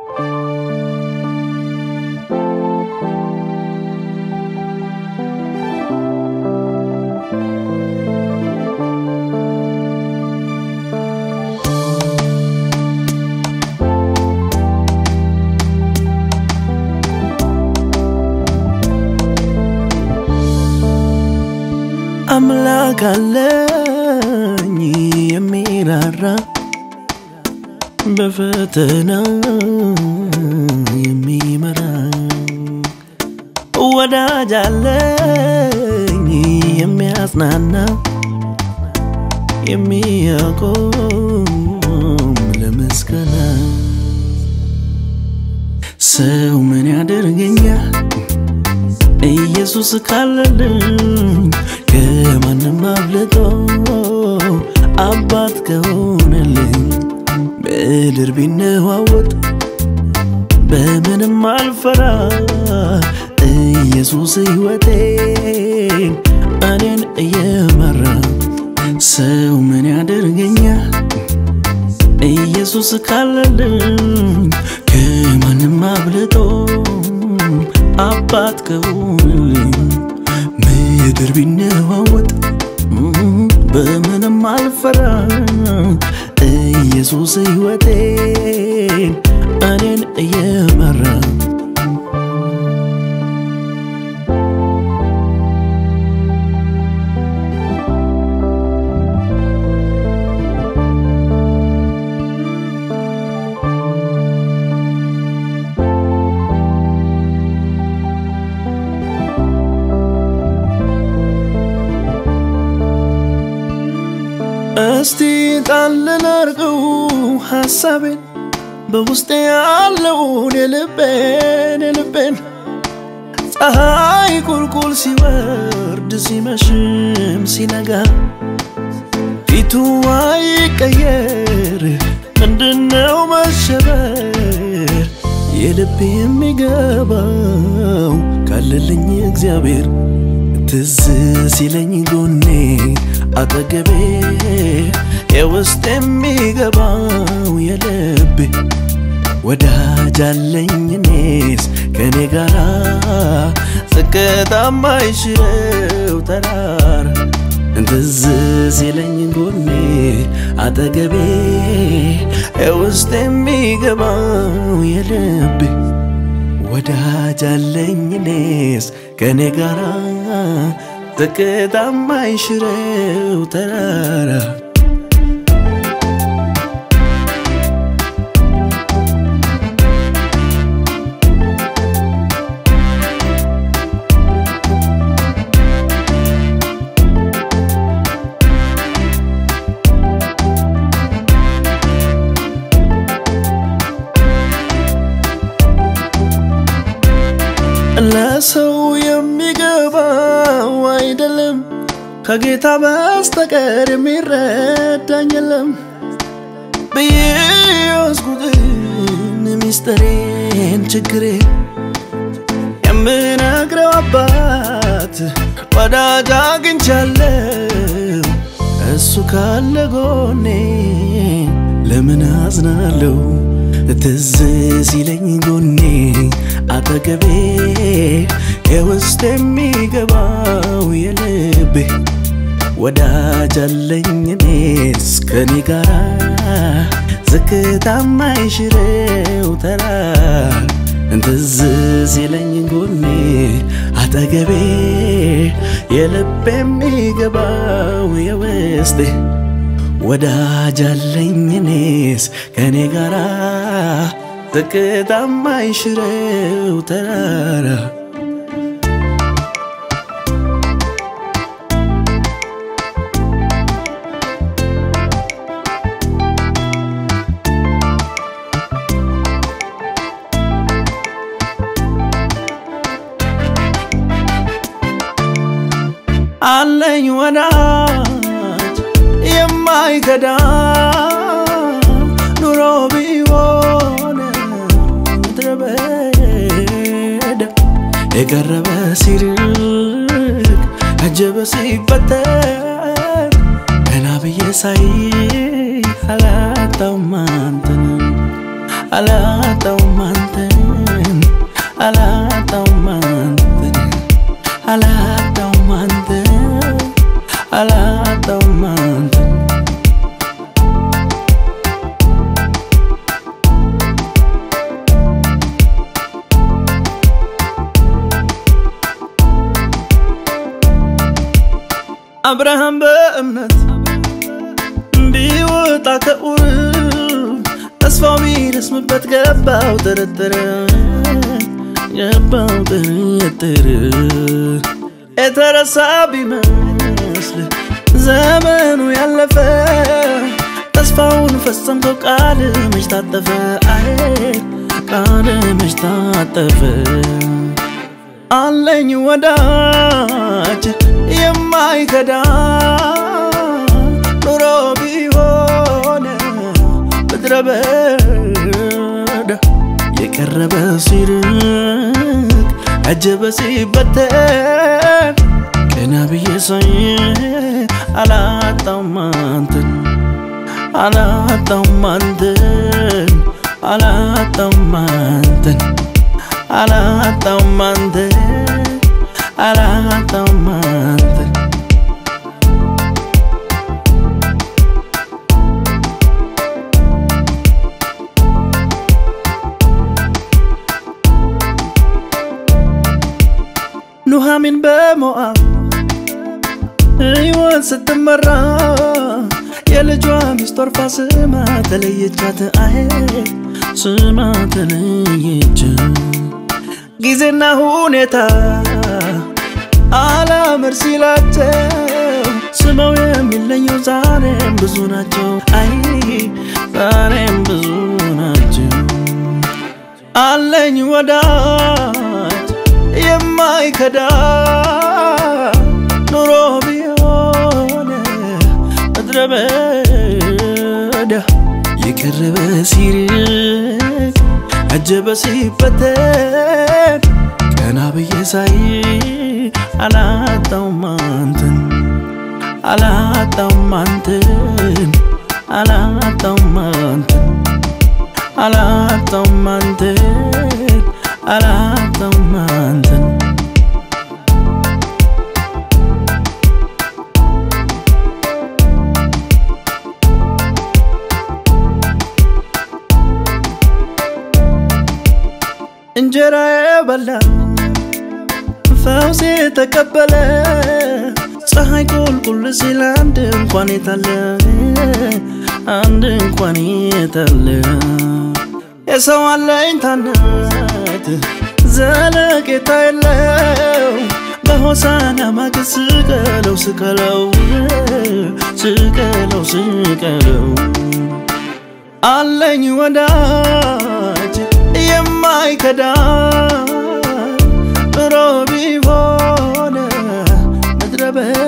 አምላክ አለኝ የሚራራ በፈተና የሚመራ ወዳጅ አለኝ የሚያጽናና የሚያቆም ለምስጋና ሰው ምን ያደርገኛል ኢየሱስ ካለልኝ ከማንም አብልጦ አባት ከሆነልኝ ምድር ቢነዋወጥ በምንም አልፈራ ኢየሱስ ሕይወቴን እኔን እየመራ ሰው ምን ያደርገኛል ኢየሱስ ካለልኝ ከማንም አብልጦ አባት ከሆነልኝ ምድር ቢነዋወጥ በምንም አልፈራ ኢየሱስ ሕይወቴን እኔን እየመራ እስቲ ጣል ላርገው ሐሳቤን በውስጤ ያለውን የልቤን የልቤን ፀሐይ ቁልቁል ሲወርድ ሲመሽም ሲነጋ ፊቱ አይቀየር ምንድነው መሸበር የልቤ የሚገባው ካለልኝ እግዚአብሔር ትዝ ሲለኝ ጎኔ አጠገቤ የውስጥ የሚገባው የልቤ ወዳጅ አለኝ እኔስ ከኔ ጋራ ዝቅታ ማይሽረው ተራራ ትዝ ሲለኝ ጎኔ አጠገቤ የውስጥ የሚገባው የልቤ ወዳጅ አለኝ እኔስ ከኔ ጋራ ዝቅታ ማይሽረው ተራራ ለሰው የሚገባው አይደለም ከጌታ በስተቀር የሚረዳኝ የለም ብዬ ያዝኩትን ሚስጥሬን ችግሬ የምነግረው አባት ወዳጅ አግኝቻለሁ እሱ ካለ ጎኔ ለምን አዝናለሁ ትዝ ሲለኝ ጎኔ አጠገቤ የውስጥ የሚገባው የልቤ ወዳጅ አለኝ እኔስ ከኔ ጋራ ዝቅታ ማይሽረው ተራራ ትዝ ሲለኝ ጎኔ አጠገቤ የልብ የሚገባው የውስጤ ወዳጅ አለኝ እኔስ ከኔ ጋራ ዝቅታ ማይሽረው ተራራ አለኝ ወዳጅ የማይከዳ ኑሮ ቢሆን ምድረ በዳ የቀረበ ሲርቅ አጀበ ሲፈጠር ገና ብዬ ሳይ አላጣውም አንተን አላጣውም አብርሃም በእምነት ቢወጣ ከኡር ተስፋው ቢረስምበት ገባው ጥርጥር ገባው ጥርጥር የተረሳ ቢመስል ዘመኑ ያለፈ ተስፋውን ፈጸምቶ ቃል መች ታጠፈ አይ ቃል መች ታጠፈ አለኝ ወዳጅ የማይከዳ ኑሮ ቢሆን ምድረ በዳ የቀረበ ሲርቅ አጀበ ሲበተን ቀና ብዬ ሳይ አላጣም አንተን አላጣም አንተን አላጣም አንተን አላጣም አንተን አላጣም አንተን ኑሃሚን በሞአብ ሕይወት ስትመራ የልጇ ሚስት ኦርፋ ስማ ተለየቻት አይ ስማ ተለየች ጊዜና ሁኔታ አላምር ሲላቸው ስመው የሚለዩ ዛሬም ብዙ ናቸው አይ ዛሬም ብዙ ናቸው አለኝ ወዳጅ የማይከዳ ኑሮ ቢሆን ምድረ በዳ የቀረበ ሲርቅ አጀበ ሲፈተን ቀና ብዬ ሳይ አላጣውም አንተን አላጣውም አንተን አላጣውም አንተን አላጣውም አንተን አላጣውም አንተን እንጀራ የበላ ፈውስ የተቀበለ ፀሐይ ቁልቁል ሲል አንድ እንኳን የታለ አንድ እንኳን የታለ የሰው አለኝታነት ዘለቄታ የለው በሆሳና ማግስት ስቀለው ስቀለው ስቀለው ስቀለው አለኝ ወዳጅ የማይከዳ ኑሮ ቢሆን ምድረ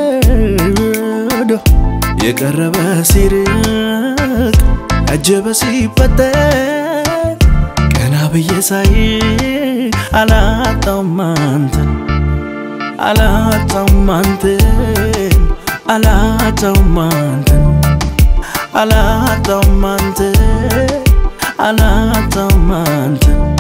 በዳ የቀረበ ሲርቅ አጀበ ሲፈጠር ቀና ብዬ ሳይ አላጣውም አንተን አላጣውም አንተን አላጣውም አንተን አላጣውም አንተን አላጣውም አንተን